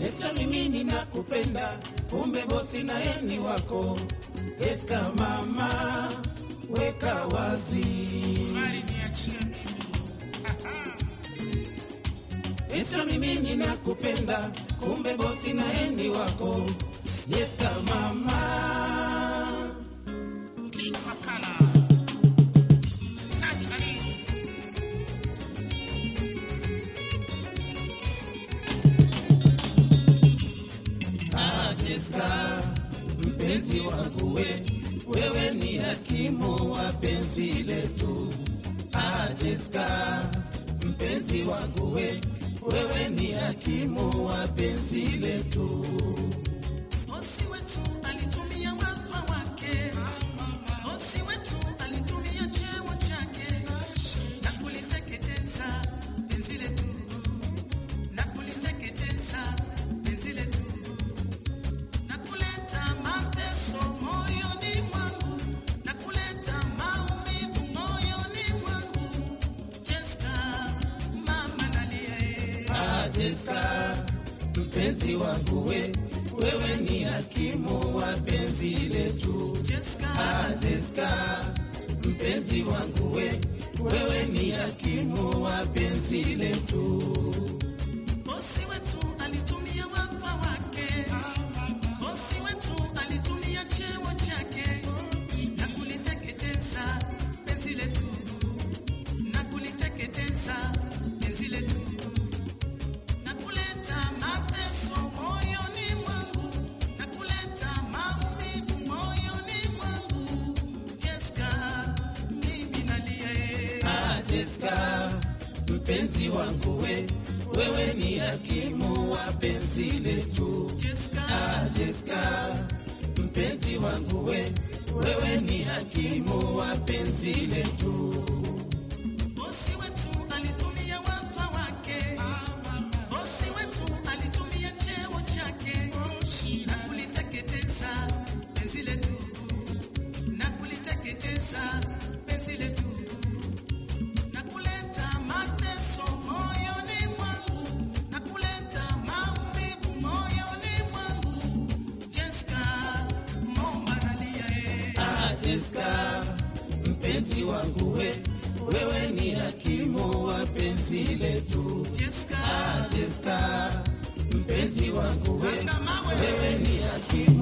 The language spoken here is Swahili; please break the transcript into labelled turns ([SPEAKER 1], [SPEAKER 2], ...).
[SPEAKER 1] Jessica, mimi ninakupenda, kumbe bosi naye ni wako. Jessica mama, weka wazi.
[SPEAKER 2] Mali niachie mimi.
[SPEAKER 1] Jessica, mimi ninakupenda, kumbe bosi naye ni wako. Jessica mama,
[SPEAKER 2] King Makala. Sadi Ali.
[SPEAKER 1] ah, Jessica mpenzi wangu we, wewe ni hakimu wa penzi letu. Ah, Jessica mpenzi wangu we, wewe ni hakimu wa penzi letu.
[SPEAKER 3] Bosi wetu alitumia wadhifa wake, bosi wetu alitumia cheo chake na kuliteketeza penzi letu, na kuliteketeza penzi letu, na kuleta mateso moyoni mwangu, na kuleta maumivu moyoni mwangu. Jessica, mama nalia eh.
[SPEAKER 1] Ah, Jessica mpenzi wangu we, wewe ni hakimu wa penzi letu.
[SPEAKER 3] Jessica,
[SPEAKER 1] Ah, Jessica mpenzi wangu we, wewe ni hakimu wa penzi letu.
[SPEAKER 3] Bosi wetu alitumia wadhifa wake, bosi wetu alitumia cheo chake na kuliteketeza penzi letu, na kuliteketeza penzi letu, na kuleta mateso moyoni mwangu, na kuleta maumivu moyoni mwangu. Jessica, mimi nalia eh.
[SPEAKER 1] Ah, Jessica mpenzi wangu we, wewe ni hakimu wa penzi letu.
[SPEAKER 3] Jessica,
[SPEAKER 1] Ah, Jessica mpenzi wangu we, wewe ni hakimu wa penzi letu.
[SPEAKER 3] Bosi wetu alitumia wadhifa wake, bosi wetu alitumia cheo chake na kuliteketeza penzi letu, na kuliteketeza penzi letu, na kuleta mateso moyoni mwangu, na kuleta maumivu moyoni mwangu. Jessica, momba nalia eh.
[SPEAKER 1] Ah, Jessica mpenzi wangu we, wewe ni hakimu wa penzi letu.
[SPEAKER 3] Jessica,
[SPEAKER 1] Ah, Jessica mpenzi wangu we,
[SPEAKER 3] kama wewe
[SPEAKER 1] wewe ni hakimu